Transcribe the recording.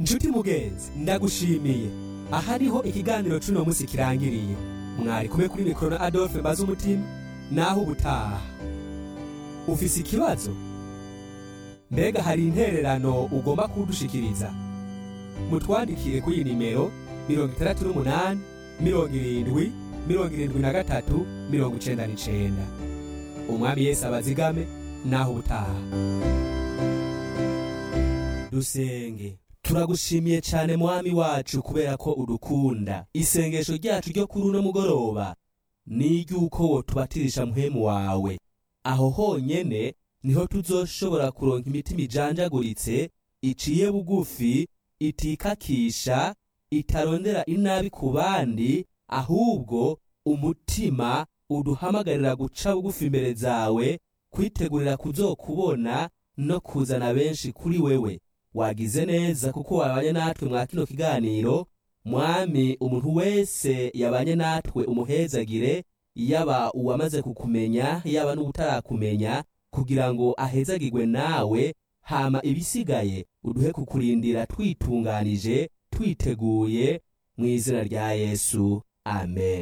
nshuti mugenzi ndagushimiye aha niho ikiganiro c'uno musi kirangiriye mwari kumwe kuri mikoro na adolphe mbaza umutima naho ubutaha ufise ikibazo mbega hari intererano ugomba kudushikiriza mutwandikire kuri iyi nimero mirongo itandatu n'umunani mirongo irindwi mirongo irindwi na gatatu mirongo icenda n'icenda umwami yesu abazigame naho ubutaha dusenge turagushimiye cyane mwami wacu kubera ko udukunda isengesho ryacu ryo kuri uno mugoroba ni iry'uko wotubatirisha muhemu wawe aho honyene niho tuzoshobora kuronka imitima ijanjaguritse iciye bugufi itikakisha itarondera inabi ku bandi ahubwo umutima uduhamagarira guca bugufi imbere zawe kwitegurira kuzokubona no kuzana benshi kuri wewe wagize neza kuko wabanye natwe mwa kino kiganiro mwami umuntu wese yabanye natwe umuhezagire yaba uwamaze kukumenya yaba n'utarakumenya kugira ngo ahezagirwe nawe hama ibisigaye uduhe kukurindira twitunganije twiteguye mu izina rya yesu amen